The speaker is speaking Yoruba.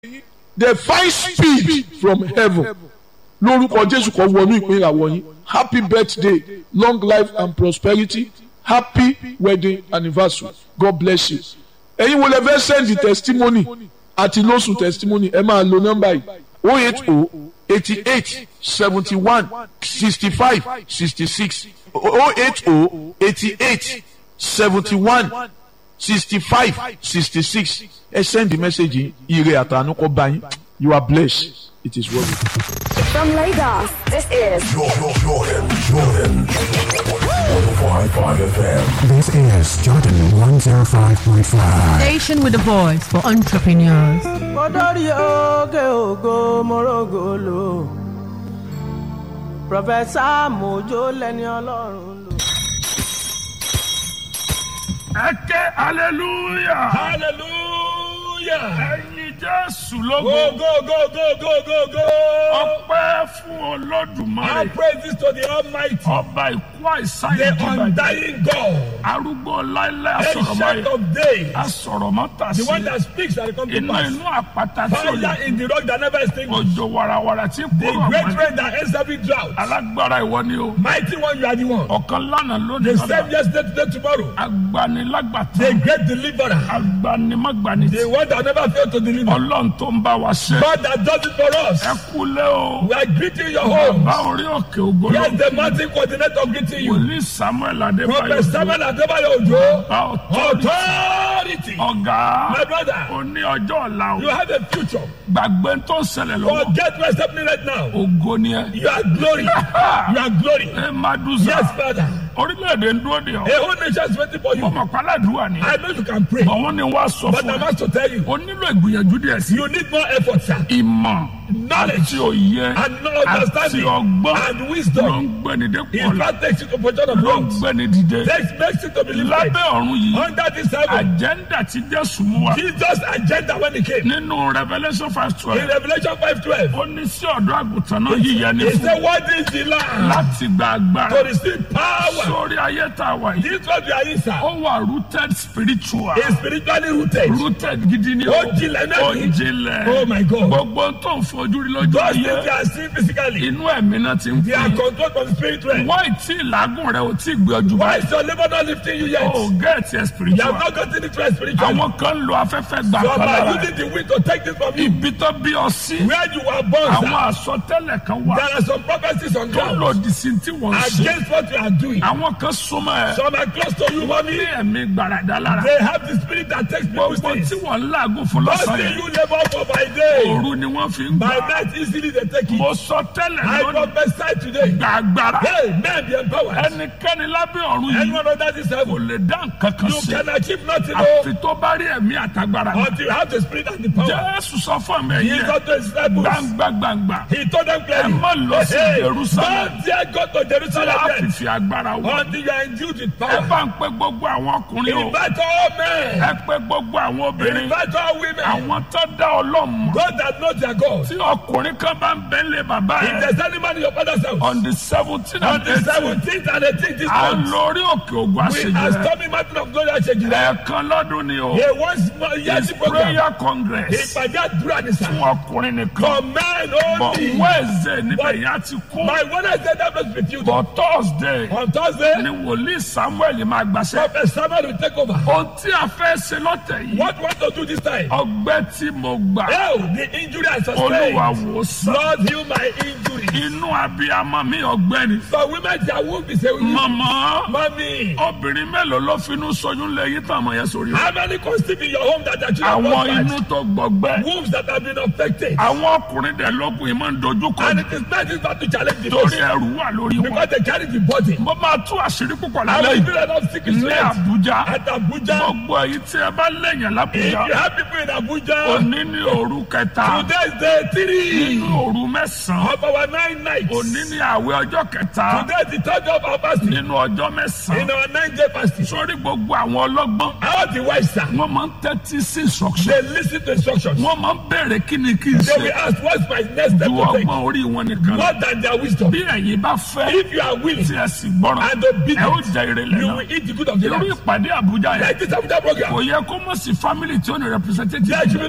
the find speed from heaven lórúkọ jésù kan wọnú ìpín ìràwọ̀ yín happy birthday long life and prosperity happy wedding anniversary god bless you ẹ̀yin wo lẹ fẹ́ send the testimony àti lóṣù testimony ẹ máa lo nọ́mbà yìí o eight o eighty eight seventy one sixty five sixty six o eight o eighty eight seventy one sixty five sixty six ẹ send the message yìí ire àtànú kọ bá yín you are blessed it is well. From Lagos, this is Jordan, Jordan, Jordan. 105.5 FM. This is Jordan 105.5. Station with a voice for entrepreneurs. kọ́dọ̀rí òkè ògo mọ́rọ́gọ́lò pọfẹ́sà mojo lẹ́ni ọlọ́run lò. ẹ ké hallelujah hallelujah. ẹyin jésù lógo go go go go go go go. ọpẹ́ fún All olódùmarè praises to the almighty. ọba ìkú àìsàn the ìdìbàjẹ́ undying God. arúgbó láíláí ancient asọ̀rọ̀máyé of days. asọ̀rọ̀mọ́ta the sí one that speaks and come to iná pass. inú àpáta tí ò lè fire in the rock that never extinguished. òjò wàràwàrà tí the kúrò great ọ̀gbẹ́ni rain that ends every drought. alágbára ìwọ ni o mighty one you are the one. ọ̀kan lánàá lónìí the same lọ́la yesterday today tomorrow. agbanilágbàtà the great deliverer. agbanimágbani the one that never fail to deliver. ọlọ́run tó ń bá wa ṣe God that does it for us. ẹ kúlẹ̀ o we are greeting your home. bá orí òkè ògbóló yes the mountain coordinator greeting you. wòlíì samuel prophet adébáyọ̀ samuel adebayo ojo. bá ọtọ́ authority. ọ̀gá my brother. ó ní ọjọ́ ọ̀la you o have a future. gbàgbé tó ń ṣẹlẹ̀ lọ́wọ́ forget what's happening right now. ògo ni ẹ. you are glory. you are glory. ẹ máa dùn yes sá father. orílẹ̀-èdè ń dúró de a ọ whole nation is waiting for you. ọmọ pàládùúrà ni I know you can pray. bọ̀ wọ́n ní wàá sọ but fún I'm ẹ asked to tell you. o nílò ìgbìyànjú díẹ̀ sí you need more effort sir. ìmọ̀ Knowledge àti òye and no àti understanding ọgbọ́n and ló wisdom. ń gbẹni dépò in ọ̀la fact takes you to position of ló ń wrongs. gbẹni dìde takes makes you to believe right. lábẹ́ ọ̀run yìí under this heaven. àjẹ́ndà tí jésù mú wa Jesus agenda when he came. nínú revolution five in twelve Revelation five twelve. ó ní sí ọ̀dọ́ àgùntàn náà yíyẹ ní he fún said what is the land. láti gba to agbára receive power. sórí ayé tá a wà yìí this was the answer. ó wà rooted spiritual is spiritually rooted. rooted gidi ni Ó jinlẹ̀ náà ó ni. jinlẹ̀ Oh my God. gbogbo tó ń fojú rí lójú Those things ayé they are seen physically. inú ẹ̀mí náà ti ń They are pè controlled from the spirit realm. wọ́n tí ìlágùn rẹ̀ ò tí ì gbé ọjọ́ Why báyìí is your labor not lifting you yet? ó gẹ̀ẹ́tì ẹ̀ You have spiritual not gotten it right spiritually. àwọn kan lo afẹ́fẹ́ gbà Some kan are lára using the wind to take this from you. ibi tó bí ọ sí Where you were born, àwọn sir, àsọtẹ́lẹ̀ kan wà there are some prophecies on tó ground lòdì sí tí wọ́n ń ṣe against what you are doing. àwọn kan súnmọ́ ẹ Some are close to you, ní mommy. ẹ̀mí gbàràdà lára They have the spirit that takes people's gbogbo things. tí wọ́n ń làágùn fún What lọ́sàn do yẹn you labor for by day? òru ni wọ́n fi ń By gbà night, easily they take mo it. sọ tẹ́lẹ̀ I lónìí prophesy today. gbàgbára Hey, men be empowered. ẹnikẹ́ni lábẹ́ ọ̀run yìí Anyone under this kò heaven, lè dá nǹkan kan you sí can achieve nothing oh, àfi tó bá rí ẹ̀mí àtagbára until you have the spirit and the power. jésù sọ fún mi He ẹ̀yẹ got to his disciples. gbangba gbangba He told them clearly, Ẹ má lọ sí hey, Jerusalem. don't dare go to Jerusalem láti yet fi agbára wọ until you are endued with ẹ power. bá ń pẹ gbogbo àwọn ọkùnrin o Invite all men. ẹ pẹ gbogbo àwọn obìnrin Invite all women. àwọn tó dá ọlọ́mọ God that knows their God. tí ọkùnrin kan bá ń bẹ́lẹ̀ bàbá If ẹ̀ there's any man in your father's house, on the seventeen on and the eighteen 17th and 18th this à ń month, lórí òkè ògùn we are àṣejù storming mountain of glory Ashejire. ẹ̀ẹ̀kan lọ́dún ni o He wants more years it's program. prayer congress Ìpàdé àdúrà ní sá. fún ọkùnrin nìkan For men but only. wednesday níbẹ̀ yẹn á ti kú My Wednesday that must be filled. but thursday On Thursday, ni wòlíì samuel máa gbàṣẹ Prophet Samuel will take over. ohun tí a fẹ́ ṣe lọ́tẹ̀ yìí What we want to do this time? ọgbẹ́ tí mo gbà Oh, the injury I olúwa sustained. wò sàn Lord, heal my injury. inú abiyamọ mi ọgbẹ́ni For women, their womb is a mọ̀mọ́ Mommy, obìnrin mélòó ló finú sọyún lẹ́yìn tán àmọ́ yẹn sórí rẹ̀ how many conceive in your home that are children àwọn prospered? inú tó gbọgbẹ́ Wombs that have been affected. àwọn ọkùnrin dẹ̀ lọ́kùn yìí máa ń dojú kọ And it is not this battle challenge the torí person ẹrù wà lórí wọn because they carry the body. mo máa tú àṣírí púpọ̀ I lálẹ́ will yìí feel enough sick ní àbújá at Abuja. gbogbo èyí tí ẹ bá lẹ́yìn If lábújá you have people in Abuja, òní ní òru kẹta today is day three nínú òru mẹ́sàn-án of our nine nights. òní ní àwẹ̀ ọjọ́ kẹta Today is the third of our fasting. nínú ọjọ́ In mẹ́sàn-án our nine day fasting. sórí gbogbo àwọn ọlọ́gbọ́n All the wise sir, wọ́n máa ń tẹ́tí sí instruction they listen to instructions. wọ́n máa ń béèrè kí ni kí n They ṣe will ask, what's my next step ju to take? ọgbọ́n orí wọn nìkan lọ More than their wisdom. bí ẹ̀yin bá fẹ́ If you are willing tí ẹ sì gbọ́ràn and ẹ ó obedient, jẹ ìrẹ̀lẹ̀ you náà will eat the good of the irú land. ìpàdé àbújá yẹn Like this Abuja program. kò yẹ kó mọ̀ sí family tí ó ní representative There should be